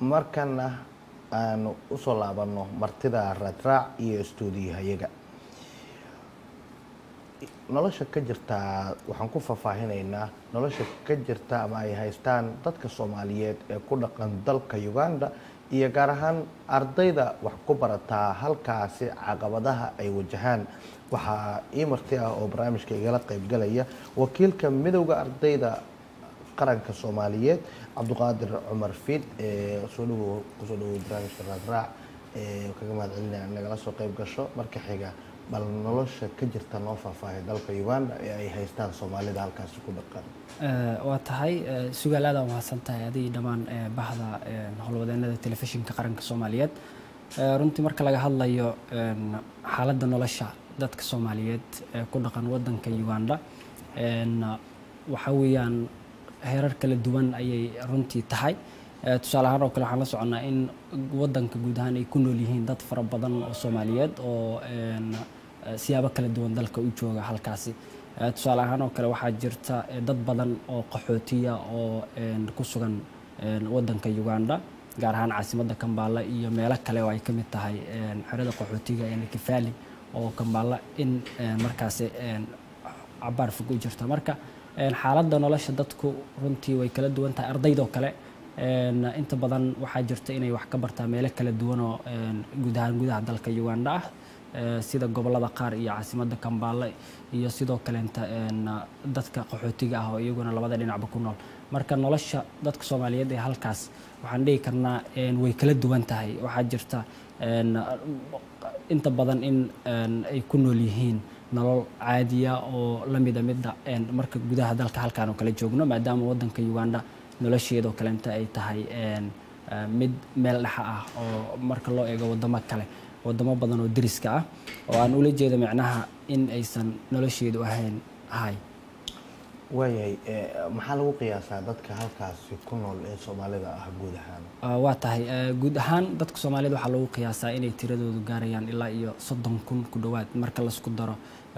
markana aanu usoo laabanno martida raadraac iyo stuudiyahayaga nolosha ka jirtaa waxaan ku faahfaahinaynaa nolosha ka jirta ama ay haystaan dadka soomaaliyeed ee ku dhaqan dalka uganda iyo gaar ahaan ardayda wax ku barataa halkaasi caqabadaha ay wajahaan waxaa ii marti ah oo barnaamijka igala qaybgalaya wakiilka midowda ardayda qaranka soomaaliyeed cabduqaadir cumar fiid ee soo dhawow kusoo dhawow barnaamijka raadraac ee kaga mahad celinaya nagala soo qayb gasho marka xiga bal nolosha ka jirta noo faahfaahay dalka uganda ee ay haystaan soomaalida halkaasi ku dhaqan waa tahay sugaal aad aa mahadsan tahay adigii dhammaan bahda howlwadeenada telefishinka qaranka soomaaliyeed runtii marka laga hadlayo xaaladda nolosha dadka soomaaliyeed ee ku dhaqan wadanka uganda waxa weeyaan heerar kala duwan ayay runtii tahay tusaale ahaan oo kale waxaan la soconnaa in wadanka guud ahaan ay ku nool yihiin dad fara badan oo soomaaliyeed oo siyaabo kala duwan dalka u jooga halkaasi tusaale ahaan oo kale waxaa jirta dad badan oo qaxootiya oo ku sugan wadanka uganda gaar ahaan caasimadda kambala iyo meelo kale oo ay ka mid tahay xerada qaxootiga ee nakifali oo kambala in markaasi cabaar fog u jirta marka xaaladda nolosha dadku runtii way kala duwan tahay ardaydoo kale inta badan waxaa jirta inay wax ka bartaa meelo kala duwan oo guud ahaan gudaha dalka uganda ah sida gobolada qaar iyo caasimadda kambala iyo sidoo kaleenta dadka qaxootiga ah oo iyaguna labada dhinacba ku nool marka nolosha dadka soomaaliyeed ee halkaas waxaan dhihi karnaa way kala duwan tahay waxaa jirta inta badan in ay ku nool yihiin nolol caadiya oo la mida midda marka gudaha dalka halkaan oo kale joogno maadaama wadanka uganda nolosheedoo kalenta ay tahay mid meel dhexa ah oo marka loo eego wadamo kale wadamo badan oo deriska ah oo aan ula jeedo micnaha in aysan nolosheedu ahayn hay waayahay maxaa lagu qiyaasaa dadka halkaasi ku nool ee soomaalida ah guud ahaan waa tahay guud ahaan dadka soomaalida waxaa lagu qiyaasaa inay tiradoodu gaarayaan ilaa iyo soddon kun ku dhowaad marka laisku daro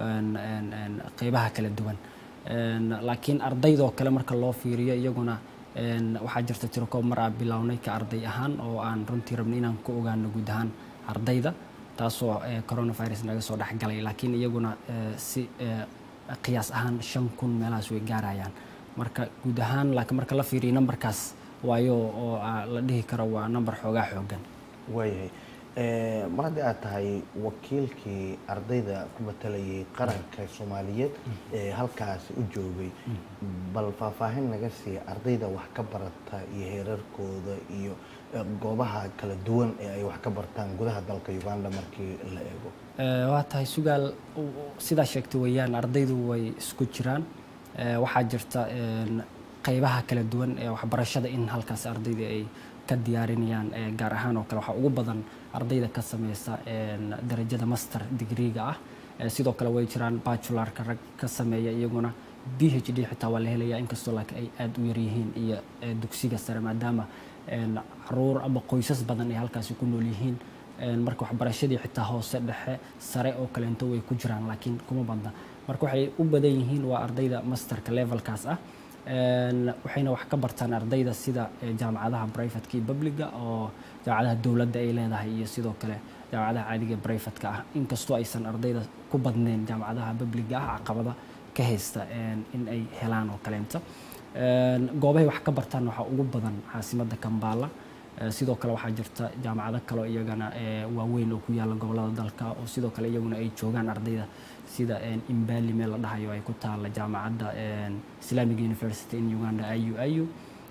qeybaha kala duwan laakiin ardaydoo kale marka loo fiiriyo iyaguna waxaa jirta tirokoob mar aa bilownay ka arday ahaan oo aan runtii rabnay inaan ku ogaano guud ahaan ardayda taasoo coronavirus naga soo dhexgalay laakiin iyaguna si qiyaas ahaan shan kun meelahaas way gaarayaan marka guud ahaan laakiin marka la fiiriyo numberkaas waayo oo la dhihi karo waa number xoogaa xoogan waayahay mar haddii aad tahay wakiilkii ardayda ku matalayay qaranka soomaaliyeed ee halkaasi u joogay bal faahfaahin naga siiya ardayda wax ka barata iyo heerarkooda iyo goobaha kala duwan ee ay wax ka bartaan gudaha dalka uganda markii la eego waa tahay sugaal sidaa sheegtay weeyaan ardaydu way isku jiraan waxaa jirta qeybaha kala duwan ee waxbarashada in halkaas ardayda ay ka diyaarinayaan gaar ahaan oo kale waxaa ugu badan ardayda ka sameysa darajada master digriga ah sidoo kale way jiraan bachularka rag ka sameeya iyaguna b h d xitaa waa la helaya inkastoo laakiin ay aada u yaryihiin iyo dugsiga sare maadaama caruur ama qoysas badan ay halkaasi ku nool yihiin marka waxbarashadii xitaa hoose dhexe sare oo kaleento way ku jiraan laakiin kuma badna marka waxay u badan yihiin waa ardayda masterka levelkaas ah waxayna wax ka bartaan ardayda sida jaamacadaha brivatka iyo publiga oo jaamacadaha dowladda ay leedahay iyo sidoo kale jaamacadaha caadiga brivatka ah inkastoo aysan ardayda ku badneyn jaamacadaha publiga ah caqabada ka haysta in ay helaan oo kaleenta goobahay wax ka bartaan waxaa ugu badan caasimadda kambala sidoo kale waxaa jirta jaamacado kaleo iyagana waaweyn oo ku yaalla gobolada dalka oo sidoo kale iyaguna ay joogaan ardayda sida imbali meel la dhahayo ay ku taalla jaamacadda islamic university in uganda iu iu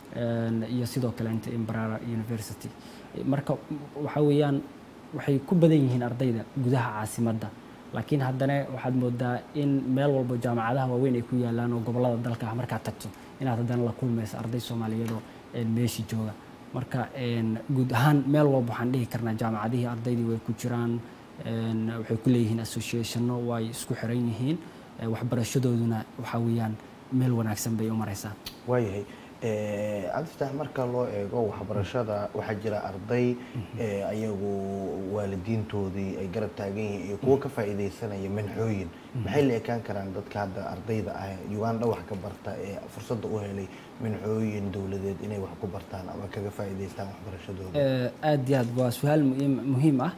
iyo sidoo kale inta imbrara university marka waxa weeyaan waxay ku badan yihiin ardayda gudaha caasimadda laakiin haddana waxaad moodaa in meel walbo jaamacadaha waaweyn ay ku yaalaan oo gobolada dalka ah markaad tagto inaad haddana la kulmayso arday soomaaliyeedoo meeshii jooga marka guud ahaan meel walba waxaan dhihi karnaa jaamacadihii ardaydii way ku jiraan waxay ku leeyihiin associationno way isku xiran yihiin waxbarashadooduna waxaa weeyaan meel wanaagsan bay u maraysaa waayahay cabdifataax marka loo eego waxbarashada waxaa jira arday ayagu waalidiintoodii ay garab taagan yihiin iyo kuwo ka faa'iidaysanaya manxooyin maxay la ekaan karaan dadka hadda ardayda ah uganda wax ka barta ee fursadda u helay manxooyin dowladeed inay wax ku bartaan ama kaga faa'iidaystaan waxbarashadooda aada iyo aad waa su-aal muhiim ah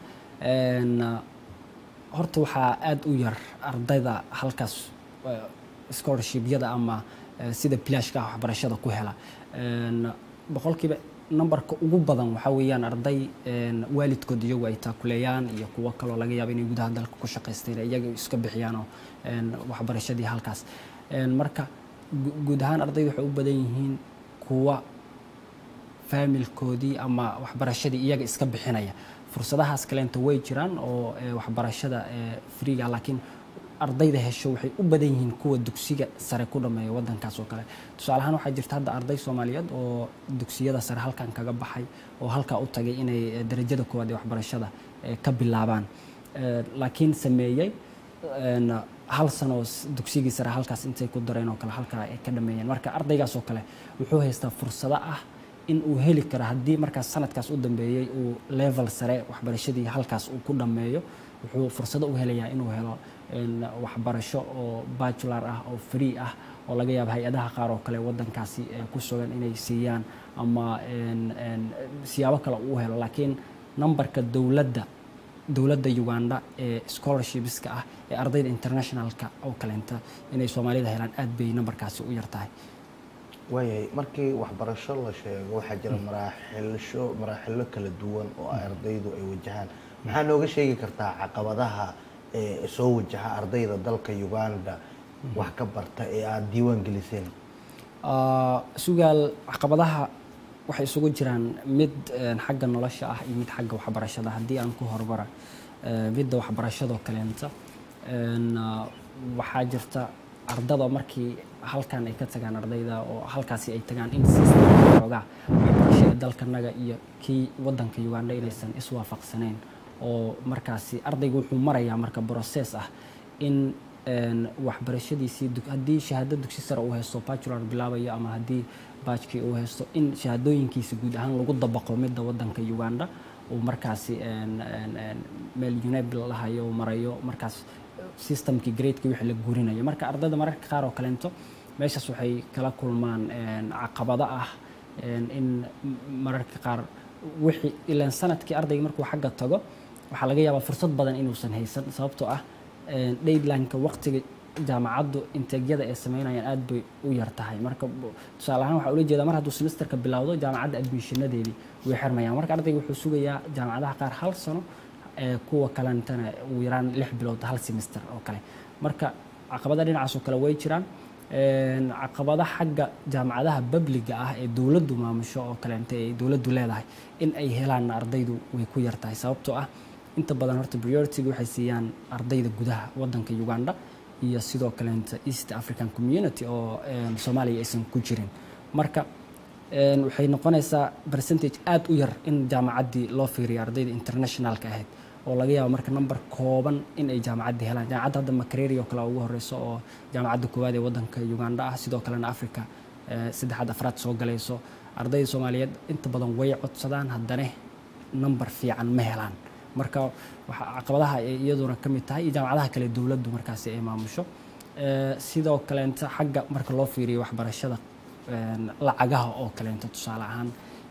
horta waxaa aada u yar ardayda halkaas scholarshibyada ama sida bilashka ah waxbarashada ku hela boqolkiiba numberka ugu badan waxaa weeyaan arday waalidkood iyagu ay taakuleeyaan iyo kuwo kaloo laga yaabo inay gudaha dalka ku shaqaysteen iyaga iska bixiyaan oo waxbarashadii halkaas marka guud ahaan ardayda waxay u badan yihiin kuwa faamilkoodii ama waxbarashadii iyaga iska bixinaya fursadahaas kaleenta way jiraan oo waxbarashada freega laakiin ardayda hesho waxay u badan yihiin kuwa dugsiga sare ku dhameeya wadankaas oo kale tusaale ahaan waxaa jirta hadda arday soomaaliyeed oo dugsiyada sare halkan kaga baxay oo halkaa u tagay inay darajada koowaad ee waxbarashada ka bilaabaan laakiin sameeyey hal sano dugsigii sare halkaas intay ku dareen oo kale halkaa ay ka dhameeyeen marka ardaygaas oo kale wuxuu haystaa fursado ah in uu heli karo haddii markaas sanadkaas u dambeeyey uu level sare waxbarashadii halkaas uu ku dhammeeyo wuxuu fursado u helayaa inuu helo waxbarasho oo bajular ah oo free ah oo laga yaabo hay-adaha qaar oo kale wadankaasi ku sugan inay siiyaan ama siyaabo kale uu helo laakiin numberka dowladda dowladda uganda ee scholarshipska ah ee ardayda internationalka oo kaleenta inay soomaalida helaan aad bay numberkaasi u yar tahay waayahay markii waxbarasho la sheego waxaa jira maraaxilsho maraaxilo kala duwan oo ardaydu ay wajahaan maxaa nooga sheegi kartaa caqabadaha ee soo wajaha ardayda dalka uganda wax ka barta ee aada diiwaan geliseen sugaal caqabadaha waxay isugu jiraan mid xagga nolosha ah iyo mid xagga waxbarashada haddii aan ku hormara midda waxbarashadoo kaleenta waxaa jirta ardada markii halkan ay ka tagaan ardayda oo halkaasi ay tagaan in sistemka xoogaa waxbarashada dalkanaga iyo kii wadanka uganda inaysan iswaafaqsanayn oo markaasi ardaygu wuxuu marayaa marka process ah in waxbarashadiisii haddii shahaado dugsi sare uu haysto bajular bilaabayo ama haddii baajkii uu haysto in shahaadooyinkiisa guud ahaan lagu dabaqo midda wadanka uganda uu markaasi meel unable lahayo marayo markaas systemkii gradeki wixii la gurinayo marka ardayda mararka qaar oo kaleento meeshaas waxay kala kulmaan caqabado ah in mararka qaar wixii ilaan sanadkii ardayga markuu xagga tago waxaa laga yaabaa fursad badan inuusan haysan sababtoo ah daylineka waqtiga jaamacaddu inteegyada ay sameynayaan aad bay u yar tahay marka tusaale ahaan waxaa ula jeedaa mar hadduu semesterka bilowdo jaamacadda admishinadeedii way xirmayaan marka ardayga wuxuu sugayaa jaamacadaha qaar hal sano kuwa kalentana ugu yaraan lix bilood hal semester oo kale marka caqabada dhinacaas oo kale way jiraan caqabada xagga jaamacadaha babliga ah ee dowladdu maamusho oo kaleenta ay dowladdu leedahay in ay helaan ardaydu way ku yar tahay sababtoo ah inta badan horta priority-ga waxay siiyaan ardayda gudaha wadanka uganda iyo sidoo kaleenta east african community oo soomaaliya aysan ku jirin marka waxay noqonaysaa percentage aada u yar in jaamacaddii loo fiiriyo ardayda internationalka ahayd oo laga yaabo marka number kooban in ay jaamacaddii helaan jaamacadda hadda makareri oo kale ugu horeyso oo jaamacadda koowaad ee wadanka uganda ah sidoo kalena africa saddexaad afraad soo galayso ardayda soomaaliyeed inta badan way codsadaan haddana number fiican ma helaan marka caqabadaha ay iyaduna ka mid tahay iyo jaamacadaha kale dowladdu markaasi ay maamusho sidoo kaleenta xagga marka loo fiiriyo waxbarashada lacagaha oo kaleenta tusaale ahaan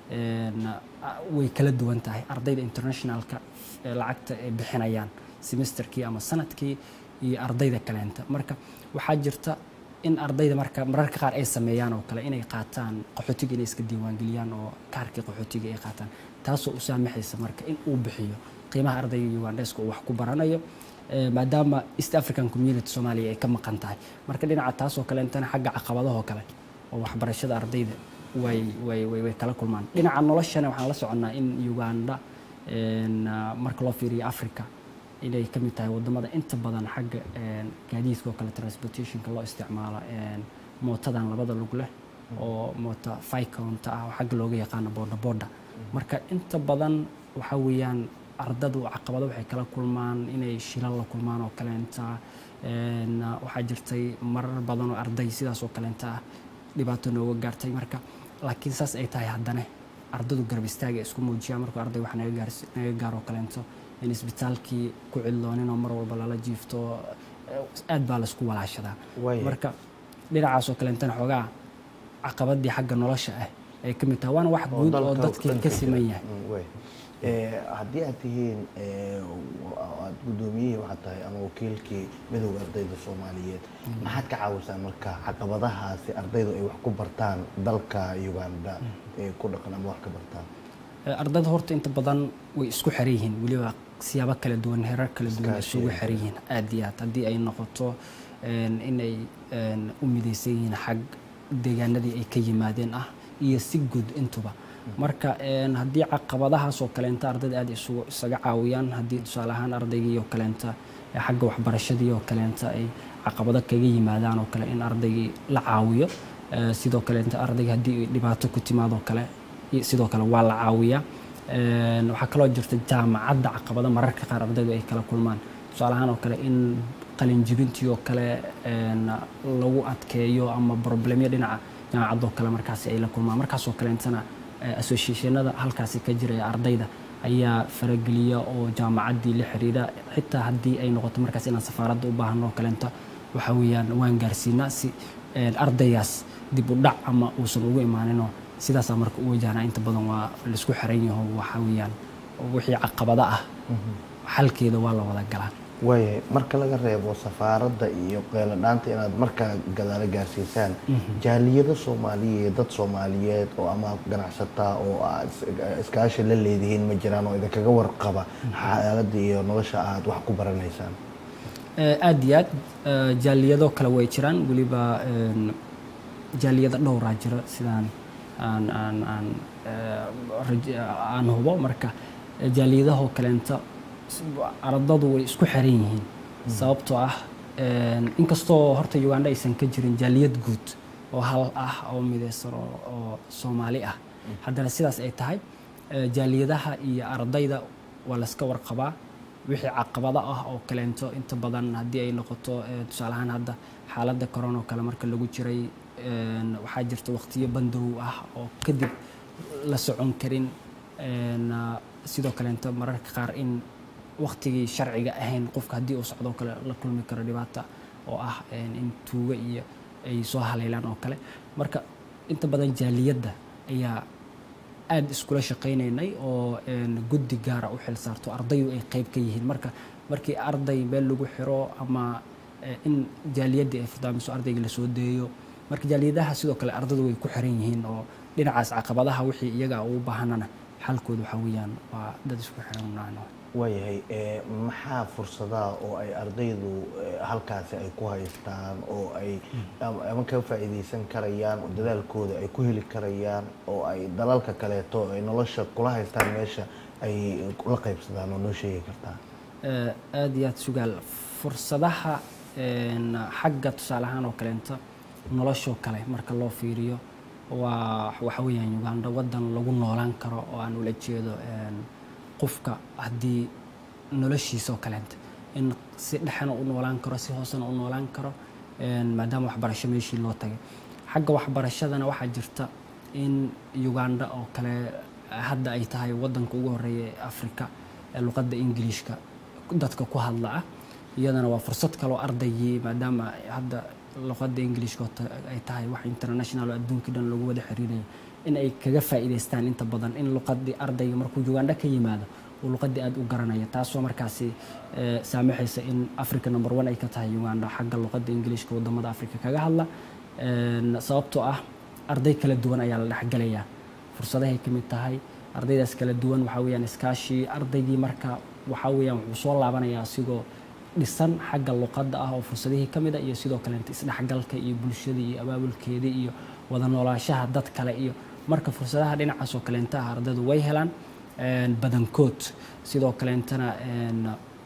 way kala duwan tahay ardayda internationalka lacagta ay bixinayaan semesterkii ama sanadkii iyo ardayda kaleenta marka waxaa jirta in ardayda marka mararka qaar ay sameeyaan oo kale inay qaataan qaxootiga inay iska diiwaangeliyaan oo kaarkii qaxootiga ay qaataan taasoo u saamaxaysa marka in uu bixiyo qiimaha ardayga ugandeska uu wax ku baranayo maadaama east african community soomaaliya ay ka maqan tahay marka dhinaca taasoo kaleentana xagga caqabadahoo kale oo waxbarashada ardayda way way way way kala kulmaan dhinaca noloshana waxaan la soconnaa in uganda marka loo fiiriyo africa inay ka mid tahay wadamada inta badan xagga gaadiidka oo kale transportationka loo isticmaalo mootadan labada lug leh oo moota ficonta ah oo xagga looga yaqaano boodha boodha marka inta badan waxaa weeyaan ardadu caqabado waxay kala kulmaan inay shilal la kulmaan oo kaleenta waxaa jirtay marar badan oo arday sidaas oo kaleenta ah dhibaato nooga gaartay marka laakiin saas ay tahay haddana ardadu garab istaaga isku muujiyaan markuu arday wax naga gaars naga gaaro kaleento in isbitaalkii ku cidloonin oo mar walba lala jiifto aad baa laisku walaashadaa Waaya. marka dhinacaas oo kaleentana xoogaa caqabadii xagga nolosha ah ay ka mid tahay waana wax guud oo dalka dadkii dhanka ka jira. siman yahay Mm, waay. Eh, haddii aad tihiin eh, aad guddoomiyihii waxaad tahay ama wakiilkii midowda ardayda soomaaliyeed maxaad ka caawisaan marka caqabadahaasi ardaydu ay wax ku bartaan dalka uganda ee ku dhaqan ama wax ka bartaan Eh, ardayda horta inta badan way isku xiran yihiin weliba siyaabo kala duwan heerar kala duwan ay Iskaashi isugu ay xiran yihiin aad iyo aad haddii ay noqoto een, inay een, u midaysan yihiin xag deegaanadii ay ka yimaadeen ah iyo si guud intuba marka een, haddii caqabadahaas oo kaleenta ardayda aad isugu isaga caawiyaan haddii tusaale ahaan ardaygii oo kaleenta eh, xagga waxbarashadii oo kaleenta ay caqabado kaga yimaadaan oo kale in ardaygii la caawiyo Eh, sidoo kaleenta ardayga haddii ay dhibaato ku timaadoo kale i- sidoo kale waa la caawiyaa Een, waxaa kaloo jirta jaamacadda caqabado mararka qaar ardaydu ay kala kulmaan tusaale ahaan oo kale in qalinjibintii oo kale een, lagu adkeeyo ama problemyo dhinaca jaamacadoo kale markaasi ay la kulmaan markaasoo kaleentana eh, associationada halkaasi ka jira ee ardayda ayaa farageliya oo jaamacaddii la xiriira xitaa haddii ay noqoto markaas inaan safaaradda u baahno oo kaleenta waxa weeyaan waan gaarsiinaa si een, ardaygaas dib u dhac ama uusan ugu imaaninoo sidaasaa marka u wajahnaa inta badan waa laisku xiran yaho waxa weeyaan wixii caqabado ah xalkeeda waa la wada galaa waayahay marka laga reebo safaaradda iyo qeeladhaanta inaad markaa gadaalo gaarsiisaan jaaliyado soomaaliyeed dad soomaaliyeed oo ama ganacsataa oo aad is- iskaashi la leedihiin ma jiraan oo idinkaga warqaba xaaladda iyo nolosha aad wax ku baranaysaan Eh, aad iyo aad eh, jaaliyado kale way jiraan weliba een, jaaliyado dhowraa jira sidaan aan aan aan eh, raj- aan hubo marka eh, jaaliyadahoo kaleenta s- ardadu way isku xiran yihiin sababtoo ah een, inkastoo horta uganda aysan ka jirin jaaliyad guud oo hal ah oo midaysan oo oo soomaali ah haddana sidaas ay tahay eh, jaaliyadaha iyo ardayda waa layska warqabaa wixii caqabado ah oo kaleento inta badan haddii ay noqoto eh, tusaale ahaan hadda xaaladda corona oo kale marka lagu jiray een, waxaa jirta waqtiyo bandow ah oo kadib la socon karin een, ah, sidoo kaleento mararka qaar in waqtigii sharciga ahayn qofka haddii uu socdo oo kale la kulmi karo dhibaata oo ah een, in tuuga iyo ay soo haleelaan oo kale marka inta badan jaaliyadda ayaa aad iskula shaqaynaynay oo een, guddi gaara u xil saarto ardayu ay qayb ka yihiin marka markii arday meel lagu xiro ama eh, in jaaliyaddii ay furdaamiso ardayga lasoo deeyo marka jaaliyadaha sidoo kale ardadu way ku xiran yihiin oo dhinacaas caqabadaha wixii iyaga ugu baahanana xalkooda waxaa weeyaan waa dad isku xiran naan waayahay eh, maxaa fursadaha oo ay ardaydu eh, halkaasi ay ku haystaan oo ay ama ama ka faa'iidaysan karayaan oo dadaalkooda ay ku heli karayaan oo ay dalalka kaleeto ay nolosha kula haystaan meesha ay la qaybsadaan oo noo sheegi kartaa Eh, aad iyo aad sugaal fursadaha een, xagga tusaale ahaan oo kaleenta noloshoo kale marka loo fiiriyo waa waxa weeyaan uganda waddan lagu noolaan karo oo aan ula jeedo een, qofka haddii noloshiisoo kaleenta in si dhexena u noolaan karo si hoosena u noolaan karo een, maadaama waxbarasho meeshii loo tagay xagga waxbarashadana waxaa jirta in uganda oo kale hadda ay tahay waddanka ugu horeeya ee afrika ee luqadda ingiliishka dadka ku hadla ah iyadana waa fursad kaloo ardaygii maadaama hadda luqadda ingiliishka oo ta- ay tahay wax international oo adduunkii dhan lagu wada xiriirayo in ay kaga faa'iidaystaan inta badan in luqaddii ardayga markuu uganda ka yimaado uu luqaddii aad u garanayo taasoo markaasi eh, saamaxaysa in africa number one ay ka tahay uganda xagga luqadda ingiliishka wadamada africa kaga hadla Een, sababtoo ah arday kala duwan ayaa la dhexgalayaa fursadahay ka mid tahay ardaydaas kala duwan waxaa weeyaan iskaashii ardaygii marka waxaa weeyaan wuxuu soo laabanayaa asigoo dhisan xagga luqadda ah oo fursadihii ka mid a iyo sidoo kaleenta isdhexgalka iyo bulshadii iyo abaabulkeedii iyo wada noolaashaha dad kale iyo marka fursadaha dhinacaas oo kaleenta ah ardaydu way helaan een, badankood sidoo kaleentana een,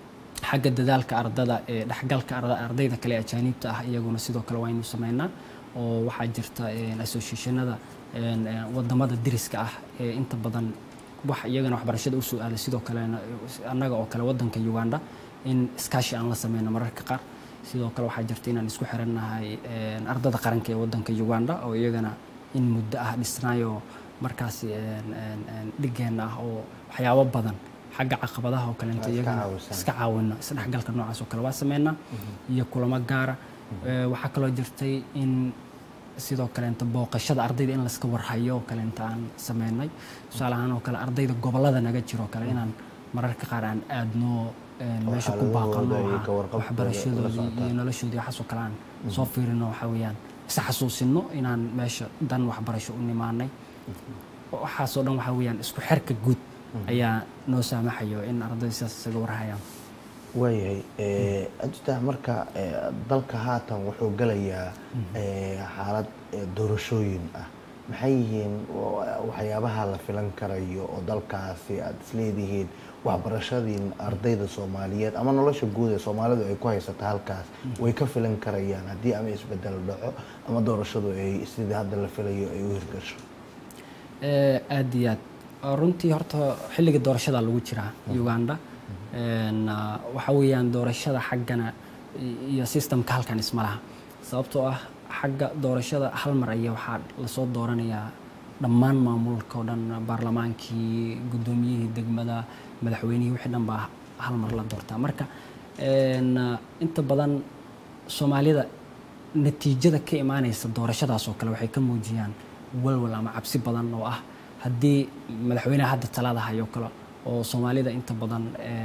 xagga dadaalka ardada ee dhexgalka arda- ardayda kale ee ajaaniibta ah iyaguna sidoo kale waynu sameynaa oo waxaa jirta een, associationada een, een, wadamada deriska ah ee inta badan wax iyagana waxbarashada usoo aaday sidoo kalena annaga oo kale wadanka uganda in iskaashi aan la sameyno mararka qaar sidoo kale waxaa jirta inaan isku xirannahay een, ardada qaranka ee wadanka uganda oo iyagana in muddo ah dhisnaayoo markaasi dhigeenna ah oo waxyaabo badan xagga caqabadaha oo kaleento iyagana iska caawina isdhexgalka noocaas oo kale waa sameynaa iyo kulamo gaara waxaa kaloo jirtay in sidoo kaleenta booqashada ardayda in layska warhayo oo kaleenta aan sameynay tusaale ahaan oo kale ardayda gobollada naga jiro kale inaan mararka qaar aan aadno meesha ku baaqano waxbarashadoodii iyo noloshoodii waxaasoo kale aan soo fiirino waxaa weeyaan is xasuusino inaan meesha dan waxbarasho u nimaanay waxaasoo dhan waxaa weeyaan isku xerka guud ayaa noo saamaxayo in ardayda sidaas isaga warhayaan waayahay ajta marka dalka haatan wuxuu gelayaa xaalad doorashooyin ah maxay yihiin waxyaabaha la filan karayo oo dalkaasi aada isleedihiin waxbarashadiin ardayda soomaaliyeed ama nolosha guud ee soomaalidu ay ku haysata halkaas way ka filan karayaan haddii ama isbedel dhaco ama doorashadu ay sidii hadda la filayo ay u hirgasho aada iyo aad runtii horta xilliga doorashada lagu jiraa uganda waxa weeyaan doorashada xaggana iyo systemka halkan isma laha sababtoo ah xagga doorashada hal mar ayaa waxaa lasoo dooranayaa dhammaan maamulka oo dhan baarlamaankii guddoomiyihii degmada madaxweynihii wixii dhan baa hal mar la doortaa marka inta badan soomaalida natiijada ka imaaneysa doorashadaas oo kale waxay ka muujiyaan walwal ama cabsi badan oo ah haddii madaxweynaha hadda talada hayo kale oo soomaalida inta badan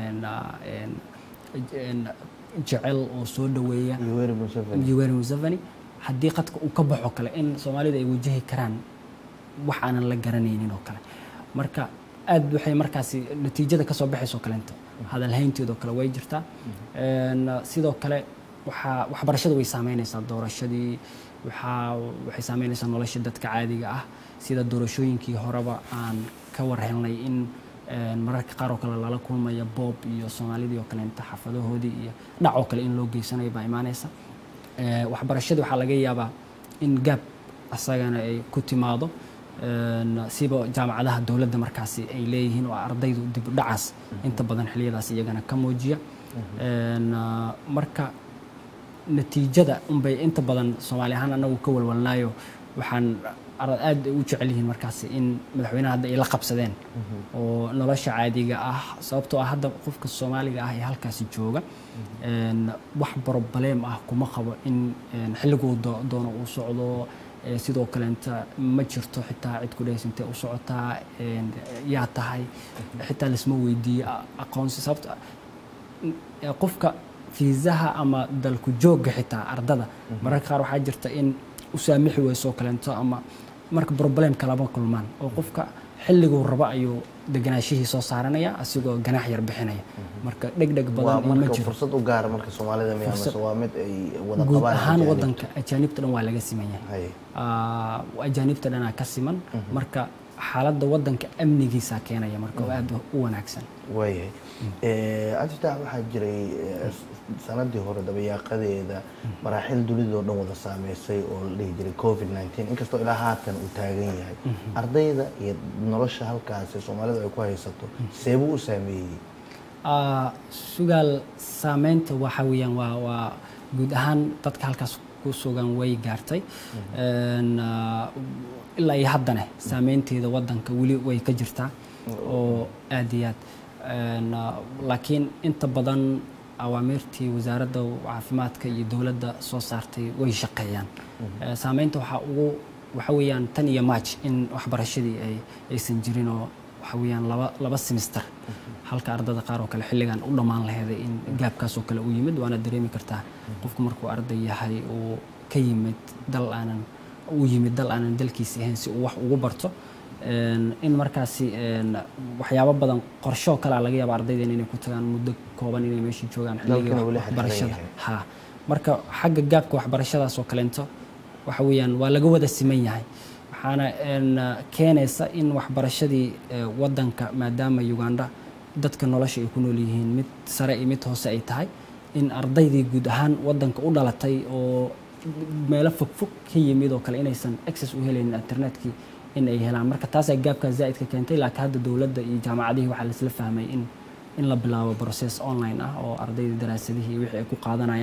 jecel oo soo dhaweeya yoweri museveni haddii qadka uu ka baxo kale in soomaalida ay wajahi karaan wax aanan la garanaynin oo kale marka aad waxay markaasi natiijada kasoo baxayso kaleento hadalhaynteedoo kale way jirtaa sidoo kale waxaa waxbarashada way saameynaysaa doorashadii waxaa waxay saameynaysaa nolosha dadka caadiga ah sida doorashooyinkii horeba aan ka warhelnay in mararka qaar oo kale lala kulmaya boob iyo soomaalidii oo kaleenta xaafadahoodii iyo dhac oo kale in loo geysanayo baa imaanaysa waxbarashadii waxaa laga yaabaa in gaab asagana ay ku timaado siba jaamacadaha dowladda markaasi ay leeyihiin oo ardaydu dib u dhacaas inta badan xiliyadaas iyagana ka muujiya marka natiijada unbay inta badan soomaali ahaan anagu ka walwalnaayo waxaan aad u jecel yihiin markaasi in madaxweynaha hadda ay la qabsadeen oo nolosha caadiga ah sababtoo ah hadda qofka soomaaliga ah ee halkaasi jooga wax brobaleem ah kuma qabo in xilliguu doono uu socdo sidoo kaleenta ma jirto xitaa cid ku dhehaysa intee u socotaa yaa tahay xitaa laisma weydiiyo aqoonsi sababto qofka fiisaha ama dalku joogga xitaa ardada mararka qaar waxaa jirta in u saamixi weyso kaleento ama marka problemka lama kulmaan oo qofka xilliguu rabo ayuu deganaashihii soo saaranaya asigoo ganaax yar bixinaya marka dhegdheg badan ma jiro fursad u gaara marka soomaalida miyaa mise waa mid ay wada guud qabaan ahaan ajaanibta? wadanka ajaanibta dhan waa laga siman yahay Haye. Ah, ajaanibta dhanaa ka siman marka xaaladda wadanka amnigiisa keenaya marka oo aad u wanaagsan waayahay ajita waxaa jiray eh, sanadii hore dabayaaqadeeda maraaxil dunidoo dhan wada saameysay oo la dhihi jiray covid 19 inkastoo ilaa haatan uu taagan yahay ardayda iyo nolosha halkaasi soomaalidu ay ku haysato seebuu u saameeyey Ah, sugaal saameynta waxa weeyaan waa waa guud ahaan dadka halkaas ku sugan way gaartay Een, ah, ilaa iyo haddana saameynteeda wadanka weli way ka jirtaa oo aad iyo aad Een, ah, laakiin inta badan awaamiirtii wasaaradda caafimaadka iyo dowladda soo saartay way shaqeeyaan Eh, saameynta waxaa ugu waxa weeyaan tan iyo march in waxbarashadii ay aysan jirin oo waxa weeyaan laba laba semester halka ardada qaar oo kale xilligan u dhammaan laheeday in gaabkaas oo kale u yimid waana dareemi kartaa qofku markuu arday yahay uu ka yimid dal aanan u yimid dal aanan dalkiisi ahayn si uu wax ugu barto Een, in markaasi een, waxyaabo badan qorshoo kalea laga yaaba ardayden inay ku tagaan muddo kooban inay meesha joogaan xilligii Dalkina weli wax- xirxiran waxbarashada yahay. ha marka xagga gaabka waxbarashadaas oo kaleento waxa weeyaan waa laga wada siman yahay waxaana een, keenaysa in waxbarashadii eh, wadanka maadaama uganda dadka nolosha ay ku nool yihiin mid sare iyo mid hoose ay tahay in ardaydii guud ahaan wadanka u dhalatay oo meelo fogfog ka yimid oo kale inaysan access u helaynin internetkii in ay helaan marka taasaa gaabkaa zaa'idka keentay laakiin hadda dowladda iyo jaamacadihii waxaa laisla fahmay in in la bilaabo process online ah oo ardayda daraasadihii wixii ay ku qaadanayaan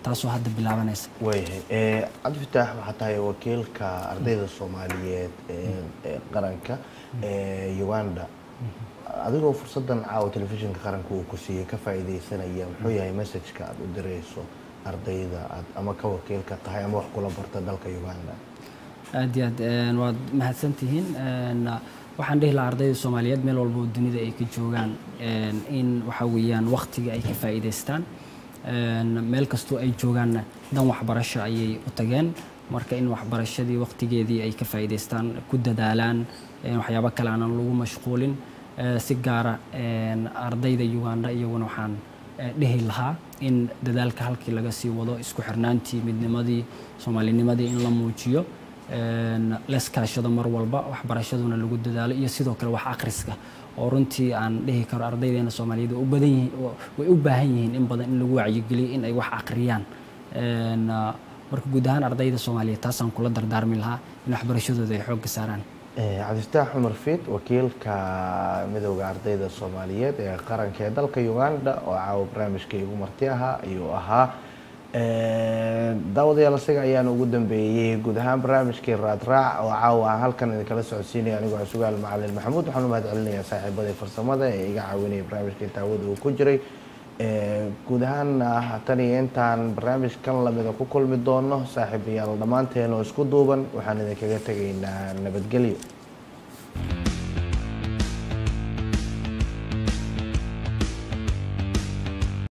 taasoo hadda bilaabanaysa waayahay cabdifitaax waxaa tahay wakiilka ardayda soomaaliyeed ee qaranka ee uganda adigoo fursaddan caawa telefishinka qaranka uu ku siiyey ka faa'iidaysanaya muxuu yahay messajka aada u dirayso ardayda aad ama ka wakiilka tahay ama wax kula barta dalka uganda aad iyo aad waad mahadsantihiin waxaan dhihi lahaa ardayda soomaaliyeed meel walba oo dunida ay ka joogaan in waxa weeyaan waktiga ay ka faa'iidaystaan meel kastoo ay joogaanna dan waxbarasho ayay u tageen marka in waxbarashadii waktigeedii ay ka faa'iidaystaan ku dadaalaan waxyaabo kale aanan lagu mashquulin si gaara ardayda uganda iyaguna waxaan dhihi lahaa in dadaalka halkii laga sii wado isku xirnaantii midnimadii soomaalinimadii in la muujiyo leskaashado mar walba waxbarashaduna lagu dadaalo iyo sidoo kale wax akhriska oo runtii aan dhihi karo ardaydeena soomaaliyeed way u badan yihiin way u baahan yihiin in badan in lagu wacyigeliyo in ay wax akhriyaan marka guud ahaan ardayda soomaaliyeed taasaan kula dardaarmi lahaa in waxbarashadooda ay xoogga saaraan cabdifataax cumar fiid wakiilka midowda ardayda soomaaliyeed ee qaranka ee dalka uganda oo caawa barnaamijka igu marti ahaa ayuu ahaa daawadayaal isaga ayaan ugu dambeeyey guud ahaan barnaamijkii raadraac oo caawa aan halkan idinkala socodsiinaya anigoo sugaal macalin maxamuud waxaan u mahad celinayaa saaxiibadii farsamada ee iga caawinaya barnaamijka intaawada uu ku jiray guud ahaan tan iyo intaan barnaamijkan lamida ku kulmi doono saaxiibayaal dhammaanteen oo isku duuban waxaan idinkaga tegaynaa nabadgelyo